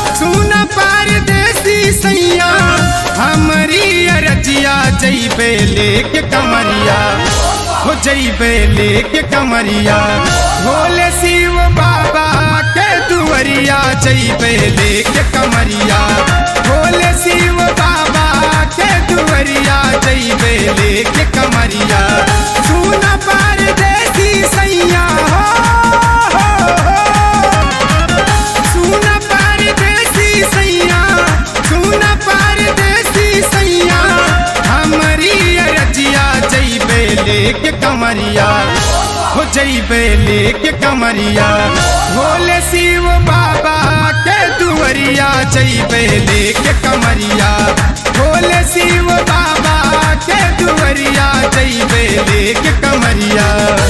सुन परदेसी सैया हमरी अरजिया जैबे लेके कमरिया हो जैबे लेके कमरिया भोले शिव बाबा के दुवरिया जैबे लेके कमरिया भोले शिव बाबा के दुवरिया जैबे लेके कमरिया सुन परदेसी सैया हो, हो, हो। सुन परदेसी सैया सुन परदेसी सैया हमरी अरजिया जैबे लेके कमरिया हो जैबे लेके कमरिया भोले शिव बाबा के दुवरिया जैबे लेके कमरिया भोले शिव बाबा के दुवरिया जैबे लेके कमरिया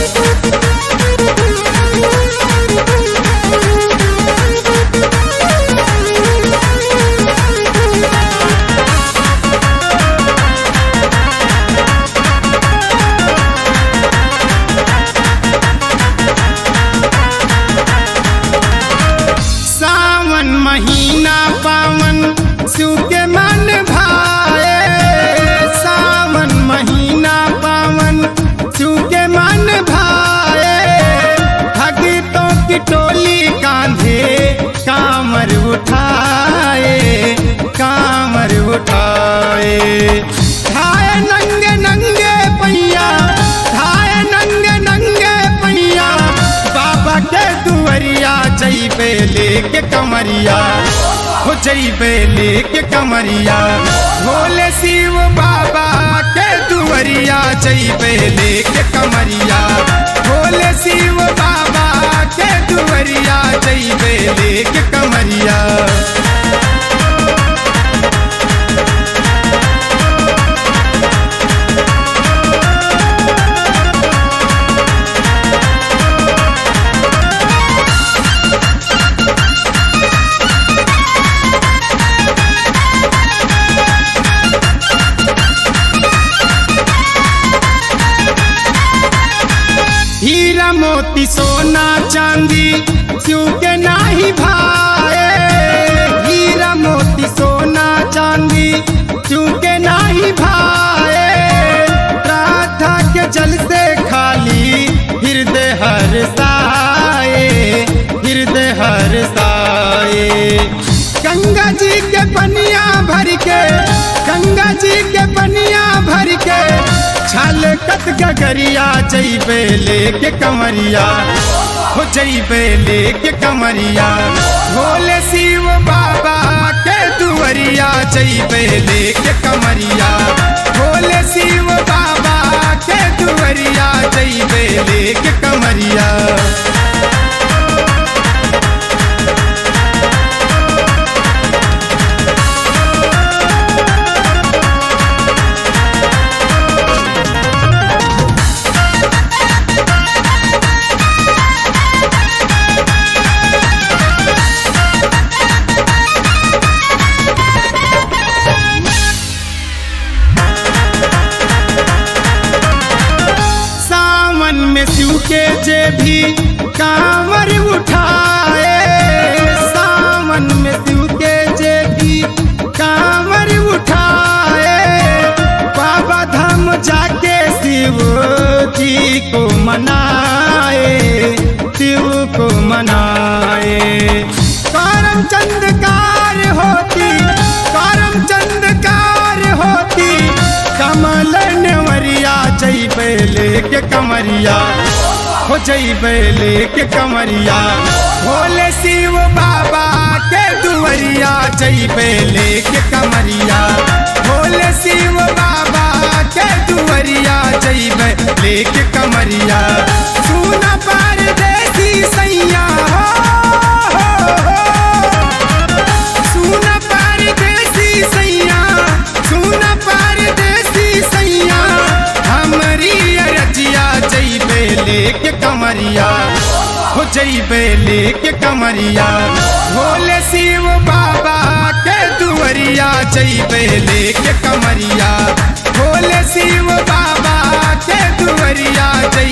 सावन महीना पावन शिव के मन भाए सावन महीना पावन शिव के मन भाए भगतों की टोली कांधे कामर उठाए कामर उठाए धाए नंगे नंगे पैया धाए नंगे नंगे पैया बाबा के दुवरिया जैबे लेके कमरिया हो जैबे लेके कमरिया भोले शिव बाबा के दुवरिया जैबे लेके कमरिया भोले शिव बाबा के दुवरिया जैबे लेके कमरिया हीरा मोती सोना चांदी शिव के नाही भाए हीरा मोती सोना चांदी शिव के नाही भाए राधा के जल से खाली हृदय हर साए हृदय हर साए गंगा जी के पनिया भर के गंगा जी के पनिया भर के छल कत गगरिया जैबे लेके कमरिया हो जैबे लेके कमरिया भोले शिव बाबा के दुवरिया जैबे लेके कमरिया भोले शिव बाबा के दुवरिया जैबे लेके कमरिया सावन में शिव के जे भी कांवर उठाए सावन में शिव के जे भी कांवर उठाए बाबा धाम जाके शिव जी को मनाए शिव को मनाए करम चंदकार होती करम चंदकार होती कमल नेवरिया जैबे लेके कमरिया हो जैबे लेके कमरिया भोले शिव बाबा के दुवरिया जैबे लेके कमरिया भोले शिव बाबा के दुवरिया जैबे लेके कमरिया सुन परदेसी सैया हो, हो, हो। सुन परदेसी सैया सुन परदेसी सैया हमरी अरजिया जैबे लेके कमरिया हो जैबे लेके कमरिया भोले शिव बाबा के दुवरिया जैबे लेके कमरिया भोले शिव बाबा के दुवरिया जैबे